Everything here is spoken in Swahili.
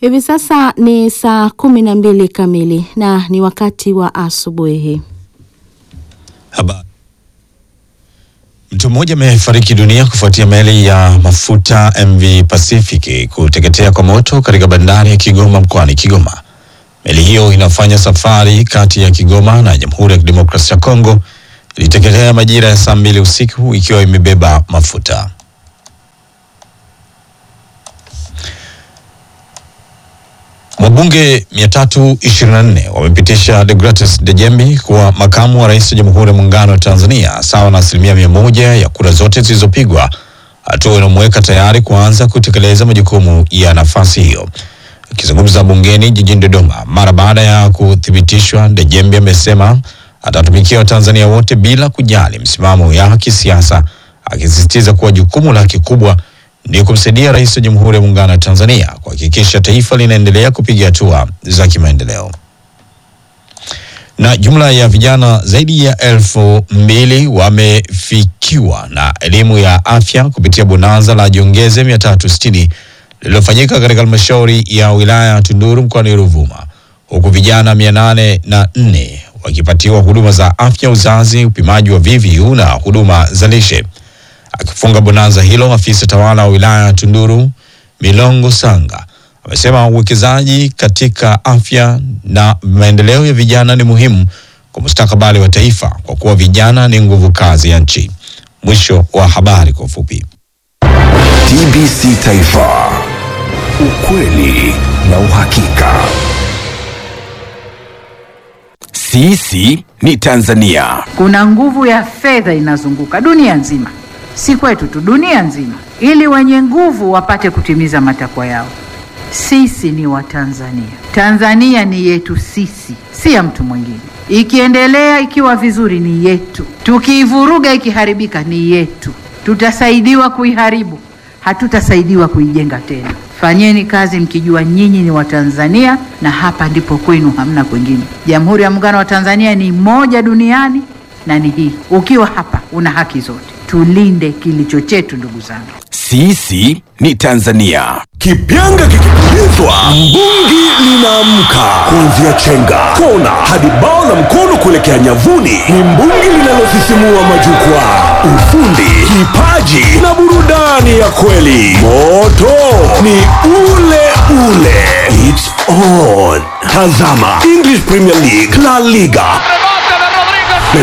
Hivi sasa ni saa kumi na mbili kamili na ni wakati wa asubuhi. Habari. Mtu mmoja amefariki dunia kufuatia meli ya mafuta MV Pacific kuteketea kwa moto katika bandari ya Kigoma mkoani Kigoma. Meli hiyo inafanya safari kati ya Kigoma na Jamhuri ya Kidemokrasia ya Kongo iliteketea majira ya saa mbili usiku ikiwa imebeba mafuta. Wabunge 324 wamepitisha Deogratias Dejembi kuwa makamu wa rais wa Jamhuri ya Muungano wa Tanzania sawa na asilimia mia moja ya kura zote zilizopigwa, hatua inamweka tayari kuanza kutekeleza majukumu ya nafasi hiyo. Akizungumza bungeni jijini Dodoma mara baada ya kuthibitishwa, Dejembi amesema atatumikia Watanzania wote bila kujali msimamo ya kisiasa, akisisitiza kuwa jukumu lake kubwa ni kumsaidia rais wa Jamhuri ya Muungano wa Tanzania kuhakikisha taifa linaendelea kupiga hatua za kimaendeleo. Na jumla ya vijana zaidi ya elfu mbili wamefikiwa na elimu ya afya kupitia bonanza la Jiongeze mia tatu sitini lililofanyika katika halmashauri ya wilaya ya Tunduru mkoani Ruvuma, huku vijana mia nane na nne wakipatiwa huduma za afya uzazi, upimaji wa VVU na huduma za lishe. Akifunga bonanza hilo, afisa tawala wa wilaya ya Tunduru Milongo Sanga amesema uwekezaji katika afya na maendeleo ya vijana ni muhimu kwa mustakabali wa taifa kwa kuwa vijana ni nguvu kazi ya nchi. Mwisho wa habari kwa ufupi. TBC Taifa, ukweli na uhakika. Sisi ni Tanzania. Kuna nguvu ya fedha inazunguka dunia nzima, si kwetu tu, dunia nzima, ili wenye nguvu wapate kutimiza matakwa yao. Sisi ni Watanzania. Tanzania ni yetu sisi, si ya mtu mwingine. Ikiendelea ikiwa vizuri ni yetu, tukiivuruga ikiharibika ni yetu. Tutasaidiwa kuiharibu, hatutasaidiwa kuijenga tena. Fanyeni kazi mkijua nyinyi ni Watanzania na hapa ndipo kwenu, hamna kwingine. Jamhuri ya Muungano wa Tanzania ni moja duniani na ni hii. Ukiwa hapa una haki zote. Tulinde kilicho chetu, ndugu zangu. Sisi ni Tanzania. Kipyanga kikipulizwa, mbungi linaamka. Kuanzia chenga, kona hadi bao la mkono kuelekea nyavuni, ni mbungi linalosisimua majukwaa. Ufundi, kipaji na burudani ya kweli. Moto ni ule ule. It's on. Tazama English Premier League, La Liga